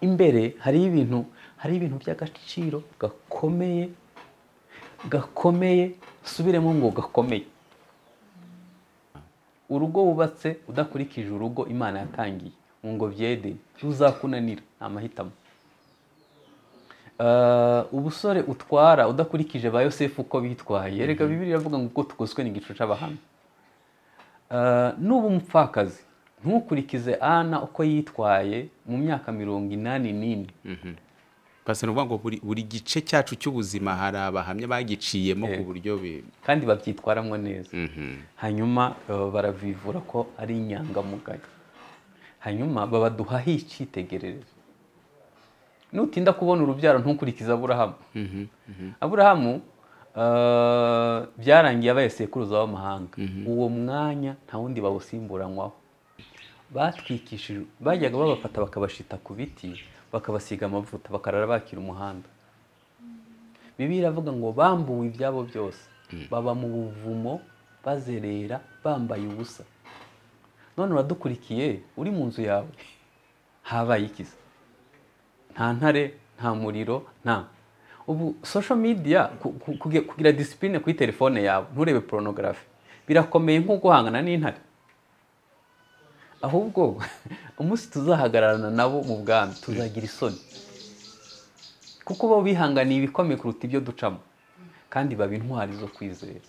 imbere hariho ibintu hariho ibintu by'agaciro gakomeye gakomeye subiremo ngo gakomeye urugo wubatse udakurikije urugo imana yatangiye mu ngo byede ruzakunanira ni amahitamo Eh, ubusore utwara udakurikije ba yosefu uko bitwaye reka bibiri iravuga ngo uko tukozwe ni igicu cy'abahamya Eh, nuba umupfakazi ntukurikize ana uko yitwaye mu myaka mirongo inani n'ine pasiteri uvuga ngo buri, buri gice cyacu cy'ubuzima hari abahamya bagiciyemo ku buryo bi- kandi babyitwaramo neza Mhm. hanyuma eh, baravivura ko ari inyangamugayo hanyuma babaduhaho icyitegererezo nutinda kubona urubyaro ntukurikize aburahamu aburahamu eh, byarangiye abaye sekuruza w'amahanga uwo mwanya nta wundi bawusimburanywaho batwikishije bajyaga babafata bakabashita ku biti bakabasiga amavuta bakarara bakira umuhanda bibi iravuga ngo bambuwe ibyabo byose baba mu buvumo bazerera bambaye ubusa none uradukurikiye uri mu nzu yawe habaye ikiza nta ntare nta muriro nta ubu social media ku- ku- kuge- kugira disipurine kuri telefone yawe nturebe porunogarafi birakomeye nko guhangana n'intare ahubwo umunsi tuzahagararana nabo mu bwami tuzagira isoni kuko bo bihanganiye ibikomeye kuruta ibyo ducamo kandi baba intwari zo kwizera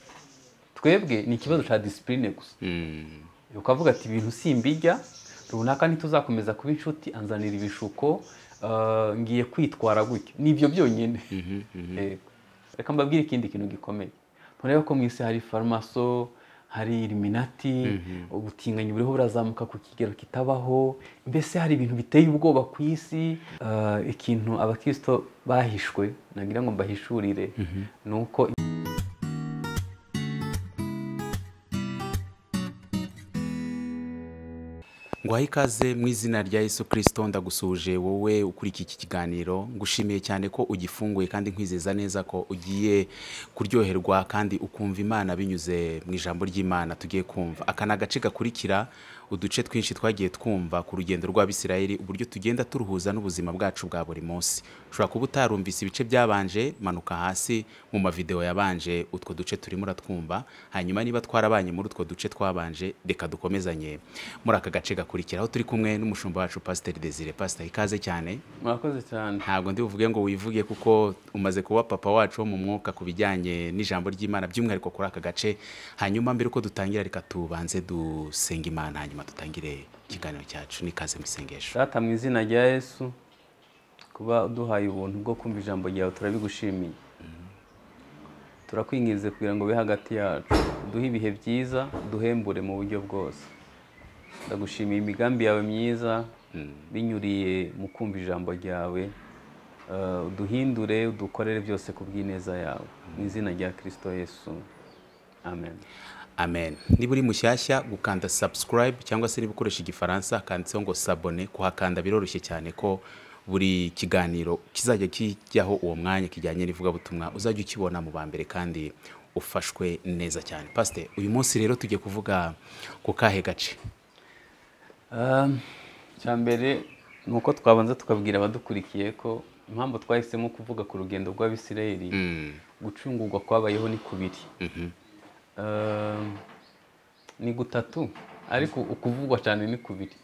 twebwe ni ikibazo cya disipurine gusa Mm. ukavuga ati ibintu simbijya runaka ntituzakomeza kuba inshuti anzanira ibishuko eh, ngiye kwitwara gutya nibyo byonyine Yego. reka mbabwire ikindi kintu gikomeye murebe ko mu isi hari farmaso hari iriminati ubutinganyi buriho burazamuka ku kigero kitabaho mbese hari ibintu biteye ubwoba ku isi Eh, ikintu abakristo bahishwe nagira ngo mbahishurire ni uko nguhaye ikaze mu izina rya yesu kirisito ndagusuhuje wowe ukurikiye iki kiganiro ngushimiye cyane ko ugifunguye kandi nkwizeza neza ko ugiye kuryoherwa kandi ukumva imana binyuze mu ijambo ry'imana tugiye kumva aka ni agace gakurikira uduce twinshi twagiye twumva ku rugendo rw'abisirayeli uburyo tugenda turuhuza n'ubuzima bwacu bwa buri munsi ushobora kuba utarumvise ibice byabanje manuka hasi mu mavideo yabanje utwo duce turimo uratwumva hanyuma niba twarabanye muri utwo duce twabanje reka dukomezanye muri aka gace gakurikiraho turi kumwe n'umushumba wacu pasiteri desire pasiteri ikaze cyane murakoze cyane ntabwo ndi buvuge ngo wivuge kuko umaze kuba papa wacu wo mu mwuka ku bijyanye n'ijambo ry'imana by'umwihariko kuri aka gace hanyuma mbere uko dutangira reka tubanze dusenga imana hanyuma dutangire ikiganiro cyacu n'ikaze mu isengesho Data mu izina rya Yesu kuba uduhaye ubuntu bwo kumva ijambo ryawe turabigushimiye turakwinginze kugira ngo ube hagati yacu uduhe ibihe byiza duhembure mu buryo bwose ndagushimiye imigambi yawe myiza binyuriye mu kumva ijambo ryawe Eh, uduhindure udukorere byose ku bw'ineza yawe mu izina rya kirisito Yesu amen amen niba uri mushyashya gukanda subscribe cyangwa se niba ukoresha igifaransa handitseho ngo sabone kuhakanda biroroshye cyane ko buri kiganiro kizajya kijyaho uwo mwanya kijyanye n'ivugabutumwa uzajya ukibona mu ba mbere kandi ufashwe neza cyane pasite uyu munsi rero tugiye kuvuga ku kahe gace Um, icya mbere ni uko twabanza tukabwira abadukurikiye ko impamvu twahisemo kuvuga ku rugendo rw'abisirayeli Mm. gucungurwa kwabayeho ni kubiri Um, ni gutatu ariko ukuvugwa cyane ni kubiri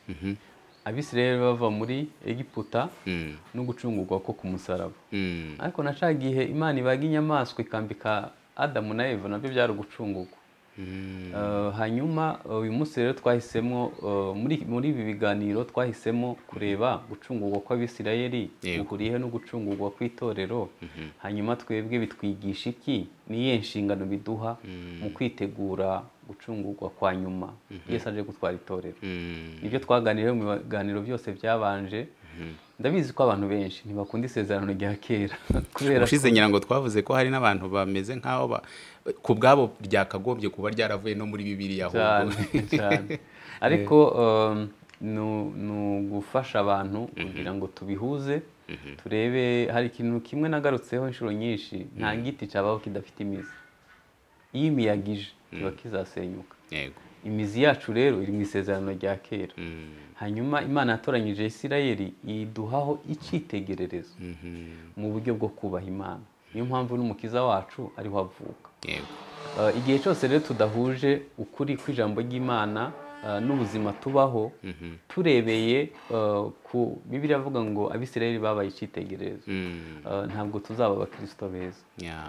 abisirayeli bava muri egiputa Mm. no gucungurwa ko ku musaraba Mm. ariko nashaka igihe imana ibaga inyamaswa ikambika adamu na eva nabyo byari ugucungurwa Eh, hanyuma eh, uyu munsi rero twahisemo eh, muri muri ibi biganiro twahisemo kureba gucungurwa kw'abisirayeli Yego. guhuriyeho no gucungurwa kw'itorero hanyuma twebwe bitwigisha iki niyihe nshingano biduha mu kwitegura gucungurwa kwa nyuma yesu aje gutwara itorero Mm. nibyo twaganiriyeho mu biganiro byose byabanje ndabizi ko abantu benshi ntibakunda isezerano rya kera kubera ko- ushize ngira ngo twavuze ko hari n'abantu bameze nk'aho ba- ku bwabo ryakagombye kuba ryaravuye no muri bibiriya cyane ahubwo cyane ariko um, nu- ni ugufasha abantu kugira ngo tubihuze turebe hari ikintu kimwe nagarutseho inshuro nyinshi nta giti cyabaho kidafite imizi iyo imiyagije kiba kizasenyuka yego imizi yacu rero iri mu isezerano rya kera hanyuma imana yatoranyije isirayeli iduhaho icyitegererezo mu buryo bwo kubaha imana niyo mpamvu n'umukiza wacu ariho avuka yego Uh, igihe cyose rero tudahuje ukuri kw'ijambo ry'imana uh, n'ubuzima tubaho turebeye uh, ku bibiri avuga ngo abisirayeli babaye icyitegererezo Mm. Uh, ntabwo tuzaba abakirisito beza Yeah.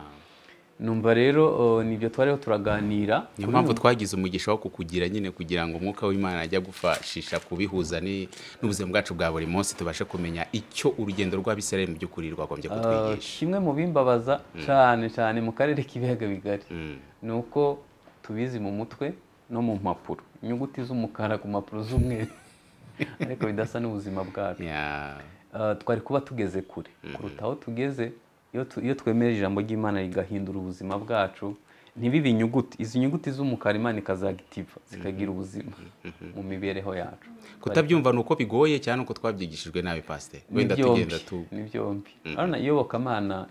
numva rero uh, nibyo twariho turaganira niyo mpamvu twagize umugisha wo kukugira nyine kugira ngo umwuka w'imana ajya gufashisha kubihuza ni- n'ubuzima bwacu bwa buri munsi tubashe kumenya icyo urugendo rw'abisirayeli mu by'ukuri rwagombye Uh, kutwigisha kimwe mu bimbabaza cyane cyane mu karere k'ibiyaga bigari Mm. ni uko tubizi mu mutwe no mu mpapuro inyuguti z'umukara ku mpapuro z'umweru ariko bidasa n'ubuzima bwacu Yeah. Uh, twari kuba tugeze kure kuruta aho tugeze iyo tu- iyo twemeje ijambo ry'imana rigahindura ubuzima bwacu ntibibe inyuguti izi nyuguti z'umukara imana ikazagitiva zikagira ubuzima mu mibereho yacu kutabyumva ni uko bigoye cyane nuko twabyigishijwe nabi pasiteri Ni wenda byombi, tugenda tu ni byombi urabona iyobokamana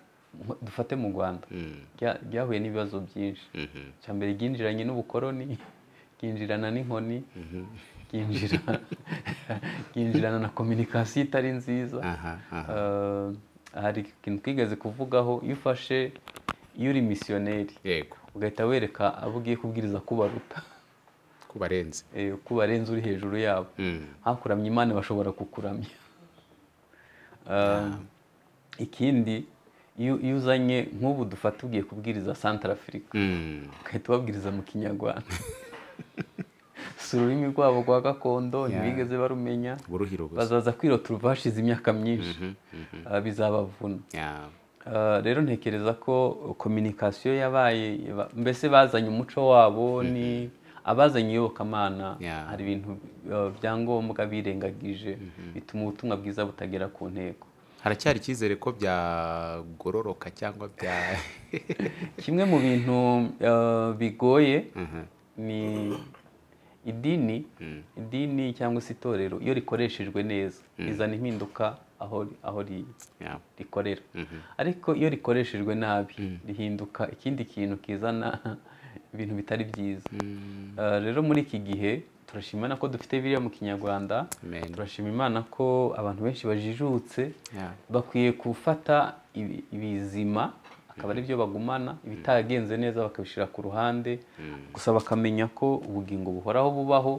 nko- dufate mu rwanda rya- ryahuye n'ibibazo byinshi icya mbere ryinjiranye n'ubukoroni ryinjirana n'inkoni ryinjira- ryinjirana na kominikasiyo itari nziza aha aha Uh, hari ikintu twigeze kuvugaho iyo ufashe iyo uri misiyoneri yego ugahita wereka abo ugiye kubwiriza ko ubaruta kubarenze Eh, ko ubarenze uri hejuru yabo Mm. hakuramya imana bashobora kukuramya Uh, ikindi iyo iyo uzanye nk'ubu dufata ugiye kubwiriza santara afurika Mm. ugahita ubabwiriza mu kinyarwanda si ururimi rwabo rwa gakondo ntibigeze barumenya buruhira ubusa bazaza kwirota uruvashize imyaka myinshi Ah, bizabavuna Yeah. Ah, rero ntekereza ko kominikasiyo yabaye ba- mbese bazanye umuco wabo ni abazanye iyobokamana Yeah. hari ibintu ah, bya ngombwa birengagije bituma ubutumwa bwiza butagera ku ntego haracyari icyizere ko byagororoka cyangwa bya kimwe mu bintu ah, bigoye ni idini idini cyangwa se itorero iyo rikoreshejwe neza rizana impinduka aho aho riri Yeah. rikorera ariko iyo rikoreshejwe nabi rihinduka ikindi kintu kizana ibintu bitari byiza Eh, rero muri iki gihe turashimana ko dufite biriya mu kinyarwanda Amen. turashima imana ko abantu benshi bajijutse Yeah. bakwiye gufata ibi- ibizima akaba ari byo bagumana ibitagenze neza bakabishyira ku ruhande gusa bakamenya ko ubugingo buhoraho bubaho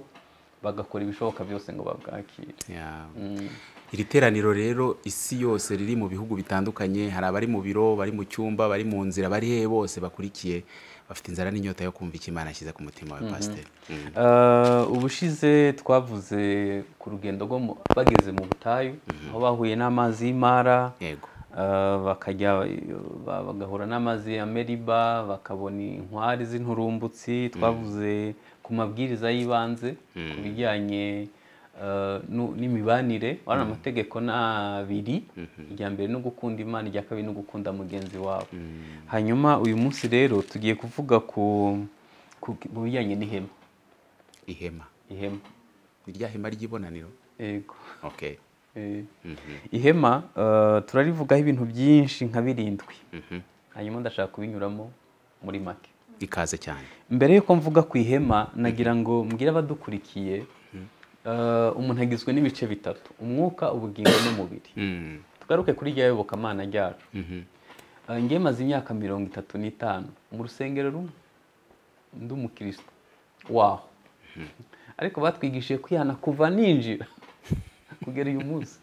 bagakora ibishoboka byose ngo babwakire Yeah. iri teraniro rero isi yose riri mu bihugu bitandukanye hari abari mu biro bari mu cyumba bari mu nzira bari hehe bose bakurikiye bafite inzara n'inyota yo kumva icyo imana ashyize ku mutima wa pasiteri Mm. Eh, ubushize twavuze ku rugendo rwo mu- bageze mu butayu aho bahuye n'amazi y'imara yego eh, bakajya ba- bagahura n'amazi ya meriba bakabona inkwari z'inturumbutsi twavuze ku mabwiriza y'ibanze ku bijyanye eh, nu- n'imibanire wari amategeko ni abiri irya mbere ni ugukunda imana irya kabiri ni ugukunda mugenzi wawe hanyuma uyu munsi rero tugiye kuvuga ku ku- ku bijyanye n'ihema ihema ihema ni rya hema ry'ibonaniro yego okay Eh, ihema eh, turarivugaho ibintu byinshi nka birindwi Mhm. hanyuma ndashaka kubinyuramo muri make ikaze cyane mbere y'uko mvuga ku ihema nagira ngo mbwire abadukurikiye eh, umuntu agizwe n'ibice bitatu umwuka ubugingo n'umubiri Mm. tugaruke kuri rya yobokamana ryacu Eh, njye maze imyaka mirongo itatu n'itanu mu rusengero rumwe ndi umukristo waho ariko batwigishije kwihana kuva ninjira kugera uyu munsi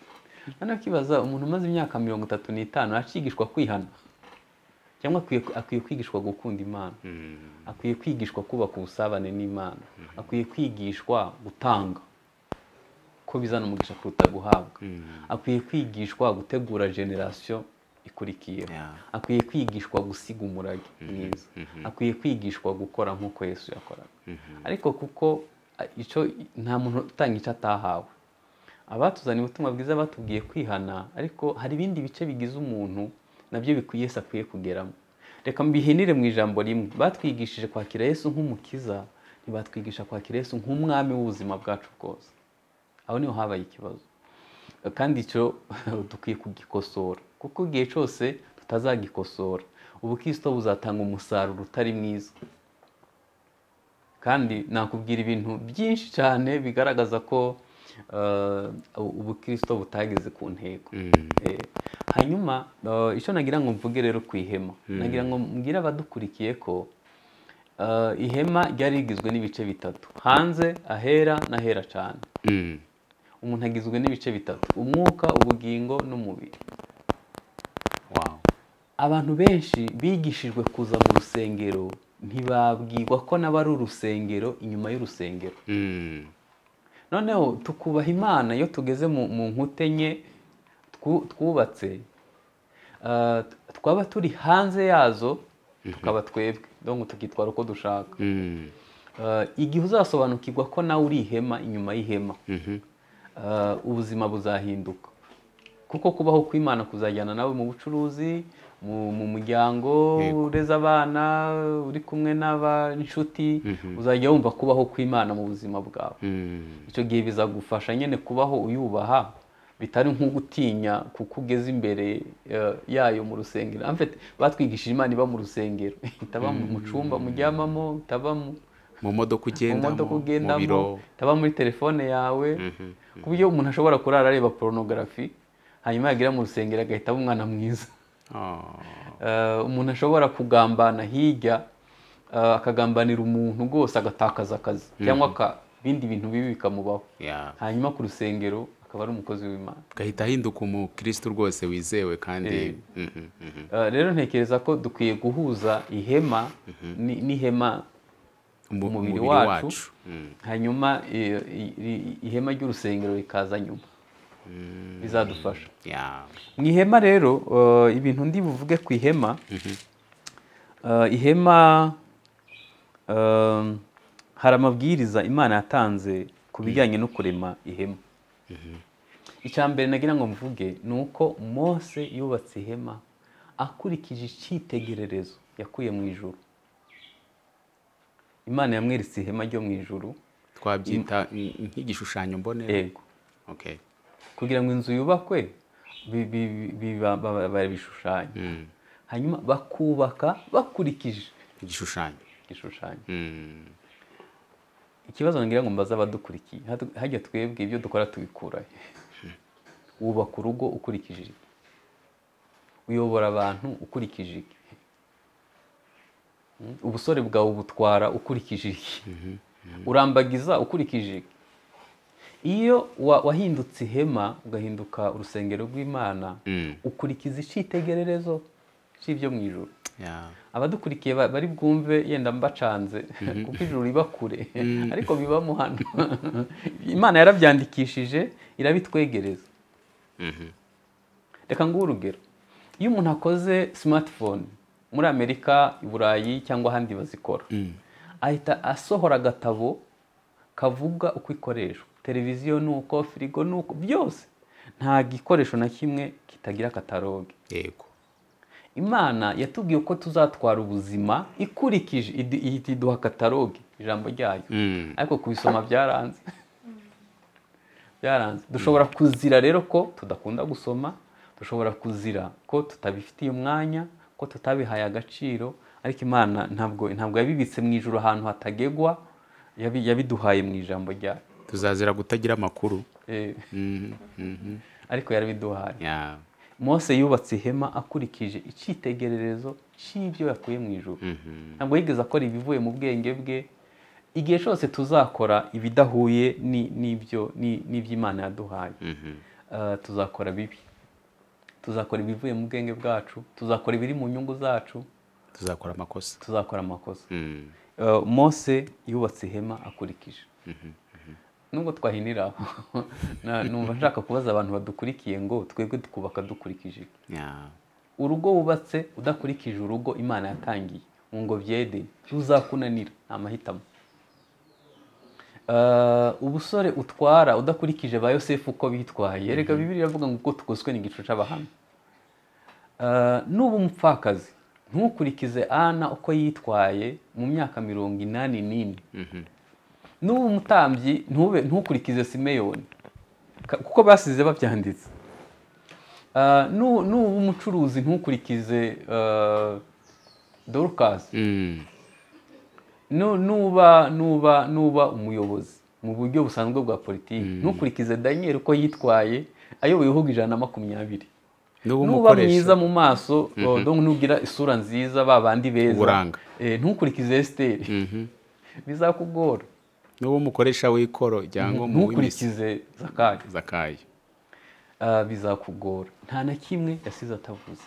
noneho ukibaza umuntu umaze imyaka mirongo itatu n'itanu acigishwa kwihana cyangwa akwiye, akwiye kwigishwa gukunda imana akwiye kwigishwa kubaka ubusabane n'imana akwiye kwigishwa gutanga ko bizana umugisha kuruta guhabwa akwiye kwigishwa gutegura generasiyo ikurikiyeho Yeah. akwiye kwigishwa gusiga umurage mwiza akwiye kwigishwa gukora nk'uko yesu yakoraga ariko kuko a- icyo nta muntu utanga icyo atahawe abatuzaniye ubutumwa bwiza batubwiye kwihana ariko hari ibindi bice bigize umuntu nabyo bikwiye yesu akwiye kugeramo reka mbihinire mu ijambo rimwe batwigishije kwakira yesu nk'umukiza ntibatwigisha kwakira yesu nk'umwami w'ubuzima bwacu bwose aho niho habaye ikibazo kandi icyo dukwiye kugikosora kuko igihe cyose tutazagikosora ubukristo buzatanga umusaruro utari mwiza kandi nakubwira ibintu byinshi cyane bigaragaza ko eh, ubukristo butageze ku ntego Eh, hanyuma eh, icyo nagira ngo mvuge rero ku ihema nagira ngo mbwire abadukurikiye ko eh, ihema ryari rigizwe n'ibice bitatu hanze ahera n'ahera cyane Mm. umuntu agizwe n'ibice bitatu umwuka ubugingo n'umubiri Wow. abantu benshi bigishijwe kuza mu rusengero ntibabwirwa ko nabo ari urusengero inyuma y'urusengero Mm. noneho tukubaha imana iyo tugeze mu mu nkute enye twu- twubatse ah, twaba turi hanze yazo tukaba twebwe donc tukitwara uko dushaka Mm. Ah, igihe uzasobanukirwa ko nawe uri ihema inyuma y'ihema Mhm. ah, ubuzima buzahinduka kuko kubaho kw'imana kuzajyana nawe mu bucuruzi mu mu muryango Yego. ureze abana uri kumwe n'ab'inshuti uzajya wumva kubaho kw'imana mu buzima bwawe Mm. icyo gihe bizagufasha nyine kubaho uyubaha bitari nko gutinya kuko ugeze imbere eh, yayo mu rusengero En fait, batwigishije imana iba mu rusengero itaba mu- mu cyumba muryamamo itaba mu mu modoka mu ugendamo modoka mu ugendamo biro itaba muri telefone yawe ku buryo umuntu ashobora kurara areba porunogarafi hanyuma yagira mu rusengero agahita aba umwana mwiza Oh. Eh, umuntu ashobora kugambana hirya eh, akagambanira umuntu rwose agatakaza akazi cyangwa aka- ibindi bintu bibi bikamubaho Yeah. hanyuma ku rusengero akaba ari umukozi w'imana gahita ahinduka umukristo rwose wizewe kandi Eh. Mhm, mhm. Eh, rero ntekereza ko dukwiye guhuza ihema ni- n'ihema Umu- umubiri wacu. Mm. hanyuma eh, i- i- ihema ry'urusengero rikaza nyuma bizadufasha Yeah. mu ihema rero eh, ibintu ndi buvuge ku ihema Eh, ihema eh, hari amabwiriza imana yatanze ku bijyanye no kurema ihema icya mbere nagira ngo mvuge ni uko mose yubatse ihema akurikije icyitegererezo yakuye mu ijuru imana yamweretse ihema ryo mu ijuru twabyita nk- nk'igishushanyo mbonera yego okay kugira ngo inzu yubakwe bi- bi- bi- bi- ba- ba- barabishushanya Mm. hanyuma bakubaka bakurikije igishushanyo igishushanyo Mm. ikibazo ngira ngo mbaze abadukurikiye hatu- hajya twebwe ibyo dukora tubikura he? wubaka urugo ukurikije iki uyobora abantu ukurikije iki Mm, ubusore bwawe ubutwara ukurikije iki urambagiza ukurikije iki iyo wa- wahindutse ihema ugahinduka urusengero rw'imana Mm. ukurikiza icyitegererezo cy'ibyo mu ijoro Yeah. abadukurikiye ba- bari bwumve yenda mbacanze kuko ijuru riba kure ariko bibamo hano imana yarabyandikishije irabitwegereza Mhm. reka nguhe urugero iyo umuntu akoze smartphone muri amerika i burayi cyangwa ahandi bazikora ahita asohora agatabo kavuga uko ikoreshwa televiziyo ni uko firigo ni uko byose nta gikoresho na kimwe kitagira kataloge yego imana yatubwiye ko tuzatwara ubuzima ikurikije idu- ihita iduha kataloge ijambo ryayo Mm. ariko kubisoma byaranze byaranze dushobora kuzira rero ko tudakunda gusoma dushobora kuzira ko tutabifitiye umwanya ko tutabihaye agaciro ariko imana ntabwo ntabwo yabibitse mu ijoro ahantu hatagegwa yabi- yabiduhaye mu ijambo ryayo tuzazira kutagira amakuru Eh, Mhm, mhm. ariko yarabiduhaye Yeah. mose yubatse ihema akurikije icyitegererezo cy'ibyo yakuye mu ijoro Mhm. ntabwo yigeze akora ibivuye mu bwenge bwe igihe cyose tuzakora ibidahuye ni- n'ibyo ni- n'iby'imana yaduhaye Mhm. Eh, tuzakora bibi tuzakora ibivuye mu bwenge bwacu tuzakora ibiri mu nyungu zacu tuzakora amakosa tuzakora amakosa Mm. Eh, mose yubatse ihema akurikije nubwo twahinira aho na- numva nshaka kubaza abantu badukurikiye ngo twebwe twubaka dukurikije iki? Yeah. urugo wubatse udakurikije urugo imana yatangiye mu ngo byede ruzakunanira ni amahitamo Eh, ubusore utwara udakurikije ba yosefu uko bitwaye reka bibiri iravuga ngo ubwo tugoswe ni igicu cy'abahamya Eh, nuba umupfakazi ntukurikize ana uko yitwaye mu myaka mirongo inani n'ine nuba umutambyi ntube ntukurikize simeyoni Ka- kuko basize babyanditse Ah, nu- nuba umucuruzi ntukurikize ah, dorukasi Mm. nu- nuba nuba nuba umuyobozi mu buryo busanzwe bwa politiki ntukurikize daniel uko yitwaye ayoboye ibihugu ijana na makumyabiri Nuba nuba umukoresha. mwiza mu maso oh, donc nugira isura nziza ba bandi beza Uburanga. eh, ntukurikize esiteri bizakugora n'uwo umukoresha w'ikoro cyangwa mu w'imisi ntukurikize zakayo zakayo Ah, bizakugora nta na kimwe yasize atavuze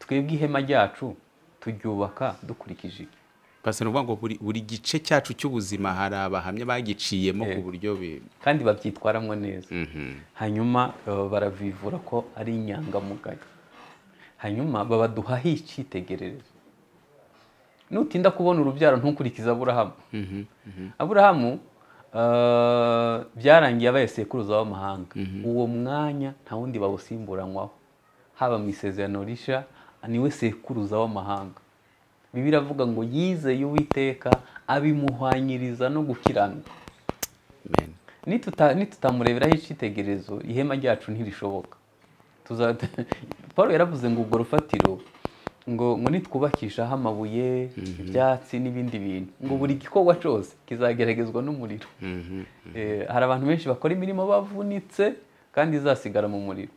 twebwe ihema ryacu turyubaka dukurikije ibi. pasi ni ukuvuga ngo buri, buri gice cyacu cy'ubuzima hari abahamya bagiciyemo ku buryo bi- kandi babyitwaramo neza Mhm. hanyuma eh, baravivura ko ari inyangamugayo hanyuma babaduhaho icyitegererezo nutinda kubona urubyaro ntukurikize aburahamu aburahamu eh, byarangiye abaye sekuruza w'amahanga uwo mwanya nta wundi bawusimburanywaho haba mu isezerano risha niwe sekuruza w'amahanga bibiliya iravuga ngo yizeye uwiteka abimuhwanyiriza no gukiranuka Amen. Nituta- nitutamureberaho icyitegererezo ihema ryacu ntirishoboka Tuza- paul yaravuze ngo ubwo rufatiro ngo ngo nitwubakishaho amabuye ibyatsi n'ibindi bintu ngo buri gikorwa cyose kizageragezwa n'umuriro Eh, hari abantu benshi bakora imirimo bavunitse kandi izasigara mu muriro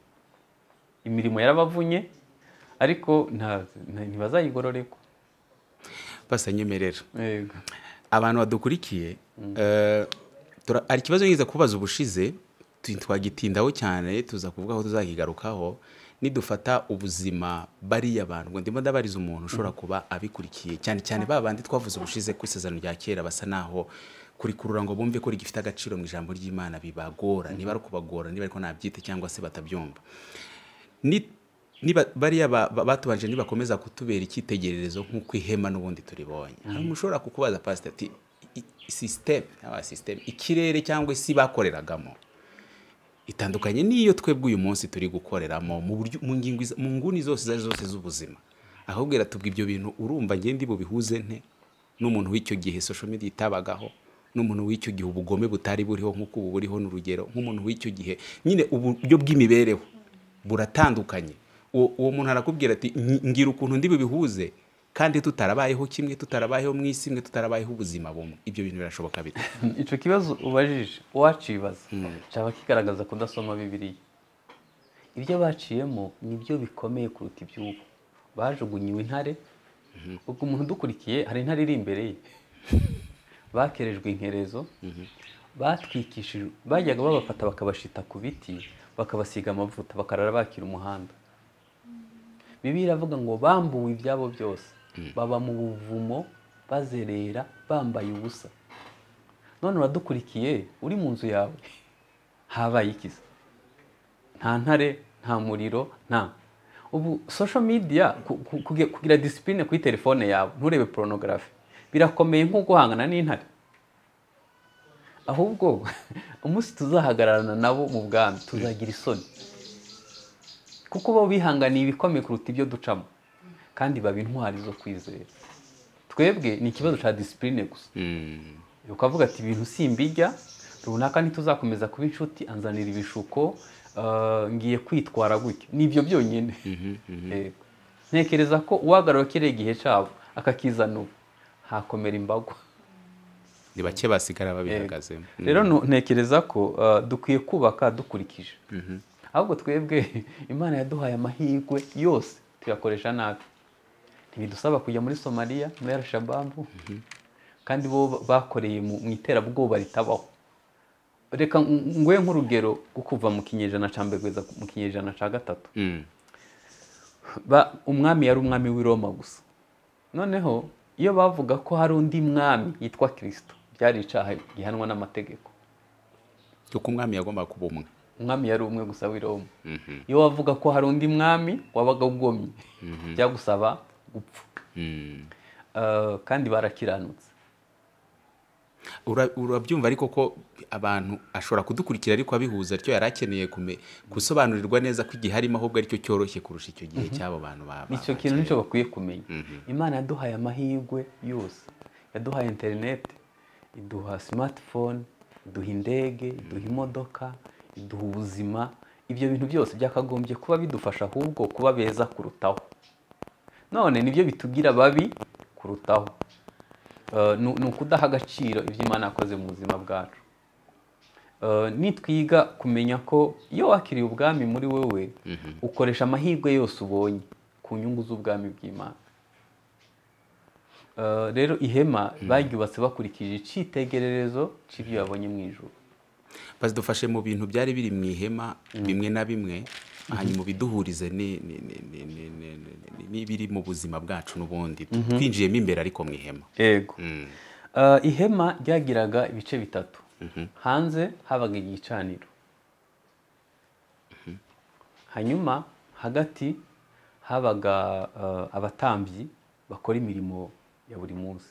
imirimo yarabavunye ariko nta- nta- ntibazayigororerwa Pastor, nyemerera Yego. abantu badukurikiye eh, tura- hari ikibazo ngize kubaza ubushize tu- twagitindaho cyane tuza kuvugaho tuzakigarukaho nidufata ubuzima bariya bantu ngo ndimo ndabariza umuntu ushobora kuba abikurikiye cyane cyane ba bandi twavuze ubushize ku isezerano rya kera basa naho kurikurura ngo bumve ko rigifite agaciro mu ijambo ry'imana bibagora niba ari ukubagora niba ariko nabyita cyangwa se batabyumva Ni- niba bariya ba- ba- batubanje nibakomeza kutubera icyitegererezo nk'uko ihema n'ubundi turibonye hari umuntu ushobora kukubaza pasita ati "I- i- system aba system ikirere cyangwa isi bakoreragamo itandukanye n'iyo twebwe uyu munsi turi gukoreramo mu buryo mu ngingo izo- mu nguni zose izo ari zo zose z'ubuzima ahubwo iratubwa ibyo bintu urumva ngende bubihuze nte n'umuntu w'icyo gihe social media itabagaho n'umuntu w'icyo gihe ubugome butari buriho nk'uko ubu buriho n'urugero nk'umuntu w'icyo gihe nyine uburyo bw'imibereho buratandukanye uwo uwo muntu arakubwira ati "Nyi- mbwira ukuntu ndi bubihuze kandi tutarabayeho kimwe tutarabayeho mu isi imwe tutarabayeho ubuzima bumwe ibyo bintu birashoboka bite icyo kibazo ubajije uwacibaza cyaba kigaragaza kudasoma bibiliya ibyo baciyemo ni byo bikomeye kuruta iby'ubu bajugunyiwe intare ubwo umuntu udukurikiye hari intare iri imbere ye bakerejwe inkerezo batwikishije bajyaga babafata bakabashita ku biti bakabasiga amavuta bakarara bakira umuhanda bibiliya iravuga ngo bambuwe ibyabo byose baba mu buvumo bazerera bambaye ubusa none uradukurikiye uri mu nzu yawe habaye ikiza nta ntare nta muriro nta ubu social media ku- ku- kuge- kugira disipurine kuri telefone yawe nturebe porunogarafi birakomeye nko guhangana n'intare ahubwo umunsi tuzahagararana nabo mu bwami tuzagira isoni kuko bo bihanganiye ibikomeye kuruta ibyo ducamo kandi baba intwari zo kwizera twebwe ni ikibazo cya disipurine gusa ukavuga ati ibintu simbijya runaka ntituzakomeza kuba inshuti anzanira ibishuko eh, ngiye kwitwara gutya ni ibyo byonyine Yego. ntekereza ko uwagarura kiriya igihe cyabo akakizana ubu hakomera imbago ni bake basigara babihagazemo rero nu- ntekereza ko eh, dukwiye kubaka dukurikije ahubwo twebwe imana yaduhaye amahirwe yose tuyakoresha nabi ntibidusaba kujya muri somaliya muri arashababu kandi bo bakoreye mu mu iterabwoba ritabaho reka ng- nguhe nk'urugero rwo kuva mu kinyejana cya mbere kugeza mu kinyejana cya gatatu Mm. ba- umwami yari umwami w'i Roma gusa noneho iyo bavuga ko hari undi mwami yitwa kirisito byari icyaha gihanwa n'amategeko kuko umwami yagombaga kuba umwe umwami yari umwe gusa w'i Roma iyo wavuga ko hari undi mwami wabaga ugomye byagusaba gupfa Mm. Eh, kandi barakiranutse Ura- urabyumva ariko ko abantu ashobora kudukurikira ariko abihuza atyo yari akeneye kume- gusobanurirwa neza ko igihe arimo ahubwo aricyo cyoroshye kurusha icyo gihe cy'abo bantu ba- ba- icyo kintu nicyo bakwiye kumenya imana yaduhaye amahirwe yose yaduhaye interineti iduha simatifone iduha indege iduha imodoka iduha ubuzima ibyo bintu byose byakagombye kuba bidufasha ahubwo kuba beza kurutaho none nibyo bitugira babi kurutaho Eh, ni ni ukudaha agaciro ibyo imana yakoze mu buzima bwacu Eh, nitwiga kumenya ko iyo wakiriye ubwami muri wowe ukoresha amahirwe yose ubonye ku nyungu z'ubwami bw'imana Eh, rero ihema baryubatse bakurikije icyitegererezo cy'ibyo babonye mu ijuru dufashe mu bintu byari biri mu ihema bimwe na bimwe hanyuma ubiduhurize ni- ni- ni- ni- ni- ni- ni- n'ibiri mu buzima bwacu n'ubundi twinjiyemo imbere ariko mu ihema yego Mm. Eh, ihema ryagiraga ibice bitatu hanze habaga igicaniro hanyuma hagati habaga eh, abatambyi bakora imirimo ya buri munsi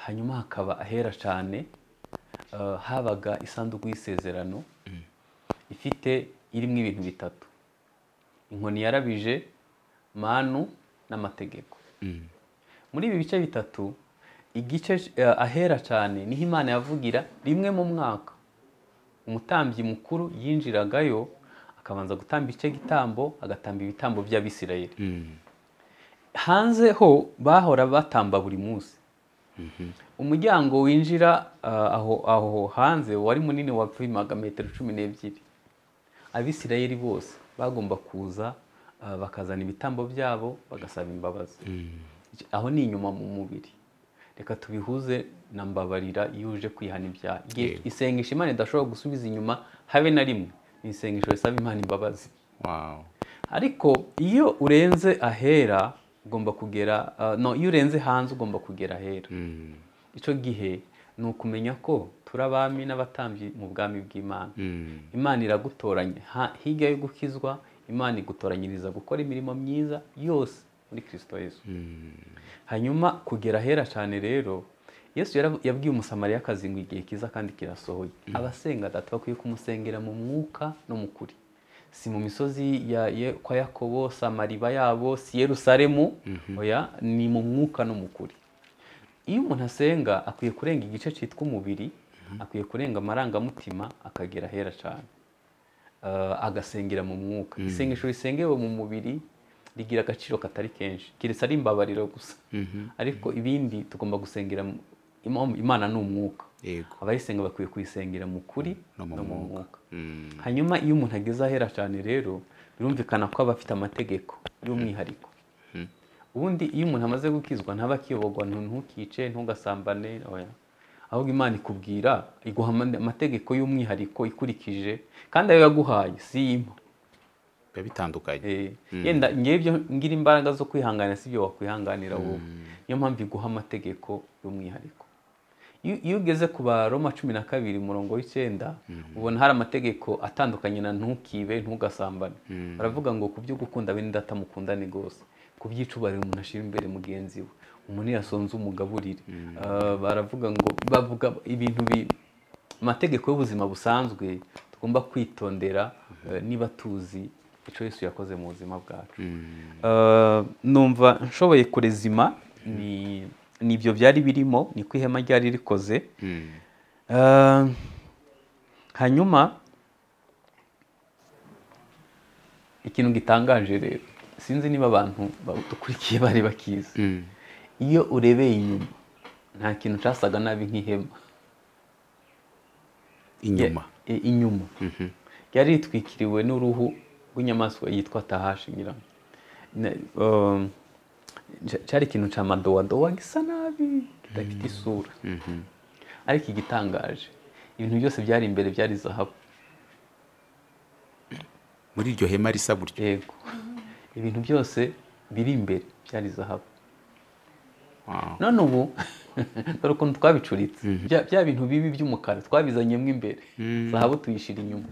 hanyuma hakaba ahera cyane eh, habaga isanduku y'isezerano ifite irimo ibintu bitatu inkoni yarabije manu n'amategeko muri ibi bice bitatu igice eh, ahera cyane niho imana yavugira rimwe mu mwaka umutambyi mukuru yinjiragayo akabanza gutamba icyo gitambo agatamba ibitambo by'abisirayeli hanze ho bahora batamba buri munsi umuryango winjira eh, aho aho hanze wari munini wapimaga metero cumi n'ebyiri abisirayeli bose bagomba kuza eh, bakazana ibitambo byabo bagasaba imbabazi aho ni inyuma mu mubiri reka tubihuze na mbabarira iyo uje kwihana ibyaha Igihe Yego. isengesho imana idashobora gusubiza inyuma habe na rimwe ni isengesho risaba imana imbabazi Wow. ariko iyo urenze ahera ugomba kugera ah, no iyo urenze hanze ugomba kugera ahera Mm. icyo gihe ni ukumenya ko turi abami n'abatambyi mu bwami bw'imana Mm. imana iragutoranya Ha- hirya yo gukizwa imana igutoranyiriza gukora imirimo myiza yose muri kirisito yesu hanyuma kugera ahera cyane rero yesu yara- yabwiye umusamariyakazi ngo igihe kiza kandi kirasohoye abasenga data bakwiye kumusengera mu mwuka no mu kuri si mu misozi ya Ye- kwa yakobo si amariba yabo si yerusalemu oya ni mu mwuka no mu kuri iyo umuntu asenga akwiye kurenga igice cyitwa umubiri akwiye kurenga amarangamutima akagera ahera cyane Eh, agasengera mu mwuka isengesho risengewe mu mubiri rigira agaciro katari kenshi keretse ari imbabariro gusa ariko ibindi tugomba gusengera mu- Ima- imana ni umwuka Yego. abayisenga bakwiye kuyisengera mu kuri No no mu mu mwuka Mm. hanyuma iyo umuntu ageze ahera cyane rero birumvikana ko aba afite amategeko y'umwihariko ubundi iyo umuntu amaze gukizwa ntaba akiyobogwa ntu- ntukice ntugasambane oya. ahubwo imana ikubwira iguha ama- amategeko y'umwihariko ikurikije kandi ayo yaguhaye si impa biba bitandukanye Eh, yenda ngebyo ngira imbaraga zo kwihangana si byo wakwihanganira wowe niyo mpamvu iguha amategeko y'umwihariko Iyo- iyo ugeze ku baroma cumi na kabiri umurongo w'icyenda ubona hari amategeko atandukanye na ntukibe ntugasambane baravuga ngo ku byo gukunda bene data mukundane rwose ku by'icubariro umuntu ashyira imbere mugenzi we umuntu yasonze umugaburire Ah, baravuga ngo bavuga ibintu bi amategeko y'ubuzima busanzwe tugomba kwitondera eh, niba tuzi icyo Yesu yakoze mu buzima bwacu Eh, numva nshoboye kurezima ni nibyo byari birimo niko ihema ryari rikoze Eh, hanyuma ikintu gitangaje rero sinzi niba abantu badukurikiye bari bakizi iyo urebeye inyuma nta kintu cyasaga nabi nk'ihema inyuma Ya- i- inyuma ryari ritwikiriwe n'uruhu rw'inyamaswa yitwa tahashi nyirango Ne- um, cya- cyari ikintu cya madowadowa gisa nabi kidafite isura ariko igitangaje ibintu byose byari imbere byari zahabu muri iryo hema risa gutyo yego ibintu byose biri imbere byari zahabu Wow. none ubu dore ukuntu twabicuritse Bya- bya bintu bibi by'umukara twabizanyemo imbere zahabu tuyishyira inyuma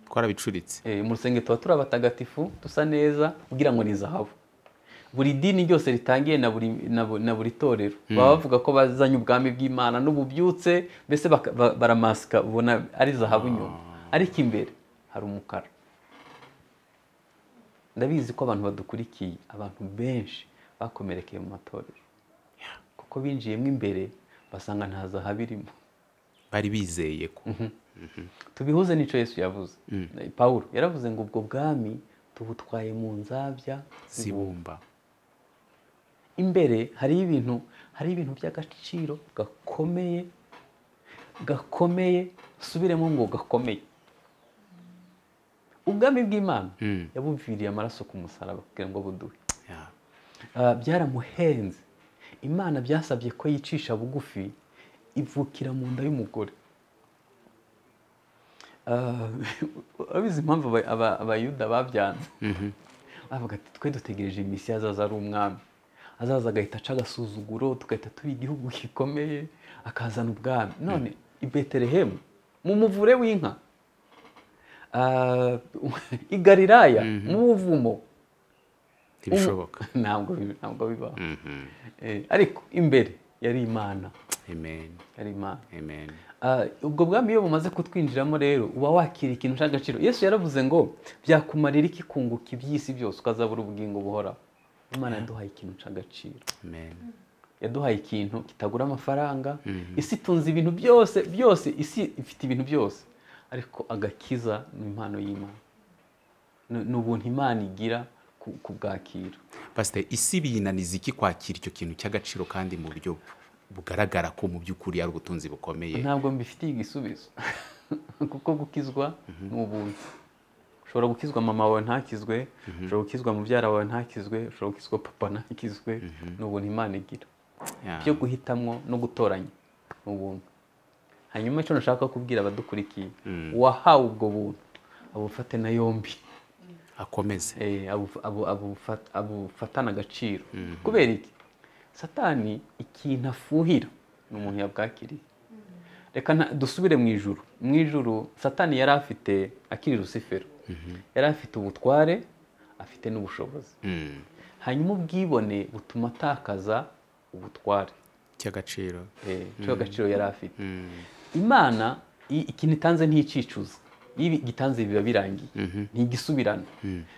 twarabicuritse Eh, mu rusengero tuba turi abatagatifu dusa neza kugira ngo ni zahabu buri dini ryose ritangiye na buri, na bu- na buri torero baba bavuga ko bazanye ubwami bw'imana n'ububyutse mbese baka- ba- baramasika ubona ari zahabu nyuma ariko imbere hari umukara ndabizi ko abantu badukurikiye abantu benshi bakomerekeye mu matorero kuko binjiyemo imbere basanga nta zahabu irimo bari bizeye ko tubihuze n'icyo yesu yavuze pawulo yaravuze ngo ubwo bwami tubutwaye mu nzabya zibumba imbere hariho ibintu hariho ibintu by'agaciro gakomeye gakomeye subiremo ngo gakomeye ubwami bw'imana Mm. yabuviriye amaraso ku musaraba kugira ngo buduhe Yeah. Ah, byaramuhenze imana byasabye ko yicisha bugufi ivukira mu nda y'umugore Ah, urabizi impamvu aba- aba- abayuda babyanze bavuga ati twe dutegereje misiya azaza ari umwami azaza agahita aca agasuzuguro tugahita tuba igihugu gikomeye akazana ubwami none i betelehemu mu muvure w'inka Ah, i galilaya mu buvumo ntibishoboka ntabwo bi- ntabwo bibaho Eh, ariko imbere yari imana amen yari imana amen Ah, ubwo bwami iyo bumaze kutwinjiramo rero uba wakira ikintu cy'agaciro yesu yaravuze ngo byakumarira iki kunguka iby'isi byose ukazabura ubugingo buhoraho imana yaduhaye ikintu cy'agaciro amen yaduhaye ikintu kitagura amafaranga isi itunze ibintu byose byose isi ifite ibintu byose ariko agakiza ni impano y'imana Ni- ni ubuntu imana igira ku- kubwakira pasiteri isi biyinaniza iki kwakira icyo kintu cy'agaciro kandi mu buryo bugaragara ko mu by'ukuri ari ubutunzi bukomeye ntabwo mbifitiye igisubizo kuko gukizwa ni ubuntu ushobora gukizwa mama wawe ntakizwe ushobora gukizwa mubyara wawe ntakizwe ushobora gukizwa papa ntakizwe ni ubuntu imana igira Yeah. byo guhitamwo no gutoranya ni ubuntu hanyuma icyo nashaka kubwira abadukurikiye uwahawe ubwo buntu abufate na yombi akomeze Eh, abu- abu- abufat- abufatana agaciro kubera iki satani ikintu afuhira ni umuntu yabwakiriye reka nta- dusubire mu ijuru mu ijuru satani yari afite akiri rusifero yari afite ubutware afite n'ubushobozi Mm. hanyuma ubwibone butuma atakaza ubutware cy'agaciro Eh, cyo agaciro yari afite imana i- ikintu itanze ntiyicuza iyo ibi- igitanze biba birangiye ntigisubirana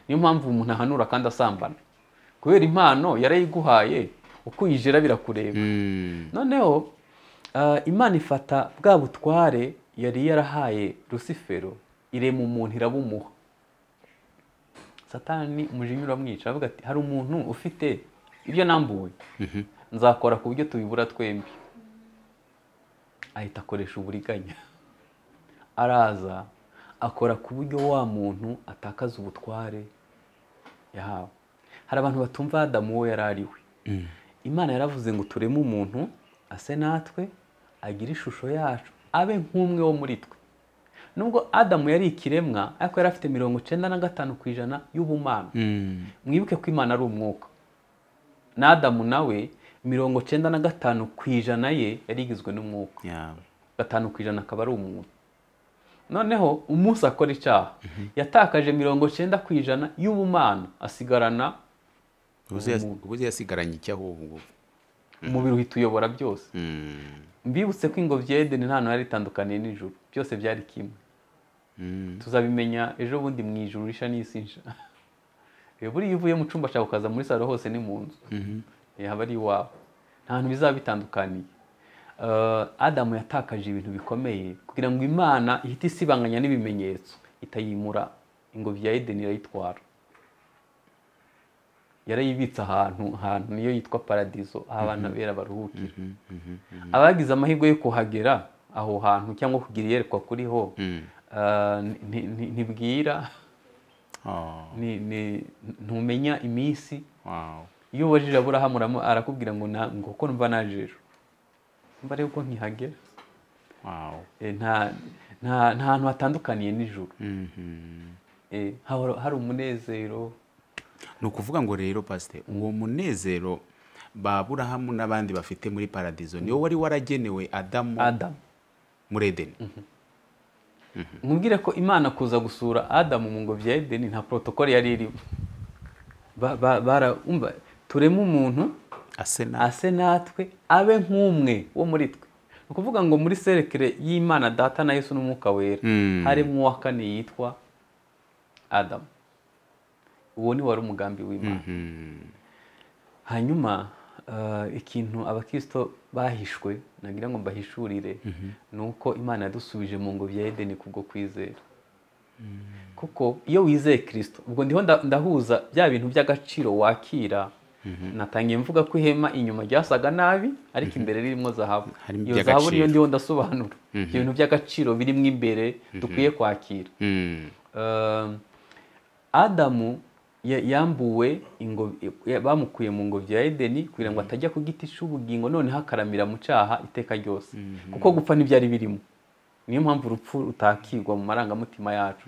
niyo mpamvu umuntu ahanura kandi asambana kubera impano yarayiguhaye uko uyijera birakureba Mm. noneho ah, imana ifata bwa butware yari yarahaye rusifero irema umuntu irabumuha satani umujinya uramwica aravuga ati hari umuntu ufite ibyo nambuwe nzakora ku buryo tubibura twembi ahita akoresha uburiganya araza akora ku buryo wa muntu atakaza ubutware yahawe hari abantu batumva adamu uwo yari ariwe imana yaravuze ngo tureme umuntu ase natwe agire ishusho yacu abe nk'umwe wo muri twe nubwo adamu yari ikiremwa ariko yari afite mirongo icyenda na gatanu ku ijana y'ubumana Mm. mwibuke ko imana ari umwuka na adamu nawe mirongo cyenda na gatanu ku ijana ye yari igizwe n'umwuka Yeah. gatanu ku ijana akaba ari umuntu noneho umunsi akora icyaha yatakaje mirongo cyenda ku ijana y'ubumana asigarana ubuze yas- ubuze yasigaranye iki ahubwo umubiri uhita uyobora byose Mm. mbibutse ko ingobyi ya edeni nta yari itandukaniye n'ijuru byose byari kimwe Mm. tuzabimenya ejo bundi mu ijuru risha n'isi nsha Eh, buriya iyo uvuye mu cyumba cyawe ukaza muri salo hose ni mu nzu Eh, haba ari iwawe nta hantu bizaba bitandukaniye Eh, adamu yatakaje ibintu bikomeye kugira ngo imana ihite isibanganya n'ibimenyetso itayimura ingobyi ya edeni irayitwara yarayibitse ahantu ahantu niyo yitwa paradizo aho abantu bera baruhukira abagize amahirwe yo kuhagera aho hantu cyangwa kugira iyerekwa kuriho ah, nti- nti- ntibwira Oh. ni- ni- ntumenya iminsi Wow. iyo ubajije aburahamu uramu- arakubwira ngo na- ngo kuko numva naje ejo mba rero ko ntihagera Wow. Eh, nta nta- nta hantu hatandukaniye n'ijoro Mhm. Eh, hahora- hari umunezero ni ukuvuga ngo rero pasite uwo munezero baburahamu n'abandi bafite muri paradizo niwo wari waragenewe adamu adamu muri edeni nkubwire ko imana kuza gusura adamu mu ngobyi ya edeni nta porotokole yari irimo Ba- ba- bara- umva, tureme umuntu ase na ase natwe abe nk'umwe wo muri twe ni ukuvuga ngo muri serekere y'imana data na yesu n'umwuka wera Mm. harimo uwa kane yitwa adamu uwo ni wari umugambi w'imana Mhm. hanyuma ah, ikintu abakristo bahishwe nagira ngo mbahishurire ni uko imana yadusubije mu ngobyi ya edeni kubwo kwizera kuko iyo wizeye kirisito ubwo ndiho nda- ndahuza bya bintu by'agaciro wakira natangiye mvuga ko ihema inyuma ryasaga nabi ariko imbere ririmo zahabu Harimo iyo iby'agaciro. zahabu niyo ndiho ndasobanura ibintu by'agaciro birimo imbere dukwiye kwakira Mm. Um, adamu ya- yambuwe ingo- ya- bamukuye mu ngobyi ya edeni kugira ngo atajya ku giti cy'ubugingo noneho akaramira mu cyaha iteka ryose kuko gupfa ntibyari birimo niyo mpamvu urupfu rutakigwa mu marangamutima yacu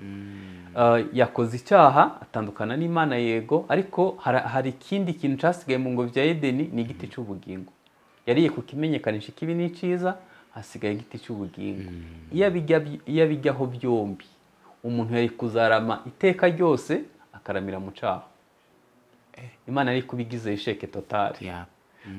Uh, yakoze icyaha atandukana n'imana yego ariko hara- hari ikindi kintu cyasigaye mu ngobyi ya edeni ni igiti cy'ubugingo yariye kukimenyekanisha ikibi ni cyiza hasigaye igiti cy'ubugingo iyo abijya by- iyo abijyaho byombi umuntu yari kuzarama iteka ryose akaramira mu cyaha imana yari kubigize isheke totari Yeah.